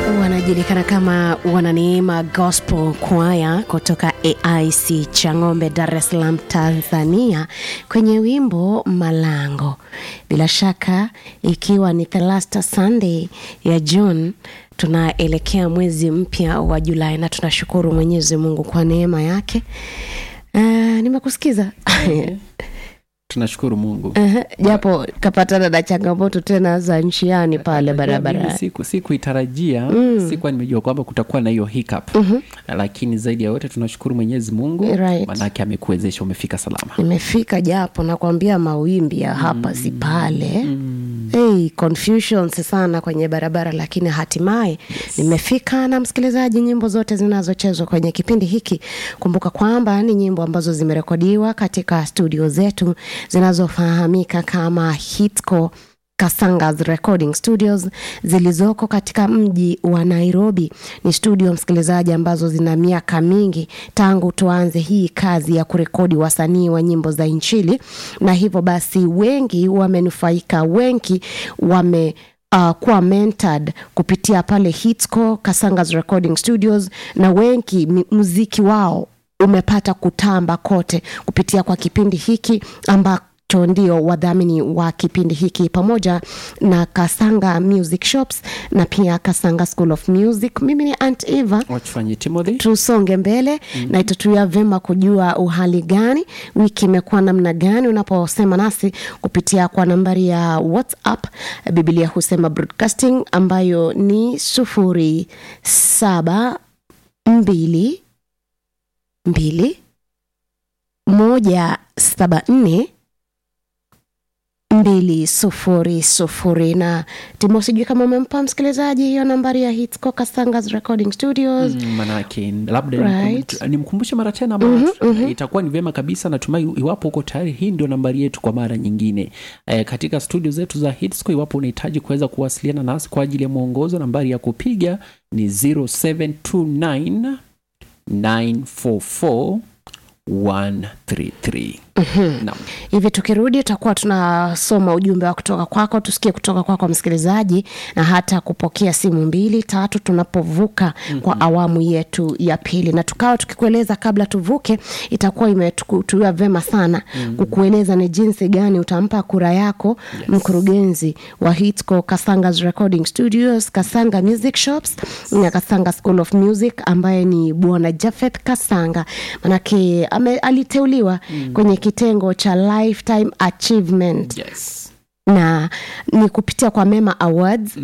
wanajulikana kama wananeema gospel kwaya kutoka aic chang'ombe dar es salaam tanzania kwenye wimbo malango bila shaka ikiwa ni the last sunday ya june tunaelekea mwezi mpya wa julai na tunashukuru mwenyezi mungu kwa neema yake uh, nimekusikiza tunashukuru mungu Ehe, japo kapatana na changamoto tena za nchiani pale Najua mimi barabara siku sikuitarajia mm. sikuwa nimejua kwamba kutakuwa na hiyo hiccup mm-hmm. lakini zaidi ya yote tunashukuru mwenyezi mungu Right. manake amekuwezesha umefika salama nimefika japo nakwambia mawimbi ya hapa si pale mm. hey, confusions sana kwenye barabara lakini hatimaye yes. nimefika na msikilizaji nyimbo zote zinazochezwa kwenye kipindi hiki kumbuka kwamba ni nyimbo ambazo zimerekodiwa katika studio zetu zinazofahamika kama hitco Kasangas Recording Studios zilizoko katika mji wa Nairobi. Ni studio msikilizaji, ambazo zina miaka mingi tangu tuanze hii kazi ya kurekodi wasanii wa nyimbo za Injili, na hivyo basi wengi wamenufaika, wengi wame Uh, kuwa mentored kupitia pale Hitsco Kasangas Recording Studios, na wengi mi- muziki wao umepata kutamba kote kupitia kwa kipindi hiki ambacho ndio wadhamini wa kipindi hiki pamoja na Kasanga Music Shops na pia Kasanga School of Music. Mimi ni Aunt Eva wachufanye timothy tusonge mbele mm-hmm. na itatuia vyema kujua uhali gani wiki imekuwa namna gani unaposema nasi kupitia kwa nambari ya whatsapp biblia husema broadcasting ambayo ni sufuri saba mbili mbili moja saba nne mbili sufuri sufuri na timo sijui kama umempa msikilizaji hiyo nambari ya Hitsco Kasangas Recording Studios Mm, manake labda Right. nimkum- nimkumbushe mara tena mm-hmm, itakuwa ni vyema kabisa natumai iwapo uko tayari hii ndio nambari yetu kwa mara nyingine e, katika studio zetu za hitsco iwapo unahitaji kuweza kuwasiliana nasi kwa ajili ya mwongozo nambari ya kupiga ni 0729 944 133 Naam. hivi tukirudi tutakuwa tunasoma ujumbe wa kutoka kwako tusikie kutoka kwako msikilizaji na hata kupokea simu mbili tatu tunapovuka mm-hmm. kwa awamu yetu ya pili na tukawa tukikueleza kabla tuvuke itakuwa imetuia vema sana mm-hmm. kukueleza ni jinsi gani utampa kura yako yes. mkurugenzi wa hitco kasangas recording studios kasanga music shops na kasanga school of music ambaye ni bwana jafeth kasanga manake ame, aliteuliwa mm. kwenye kitengo cha lifetime achievement yes na ni kupitia kwa mema awards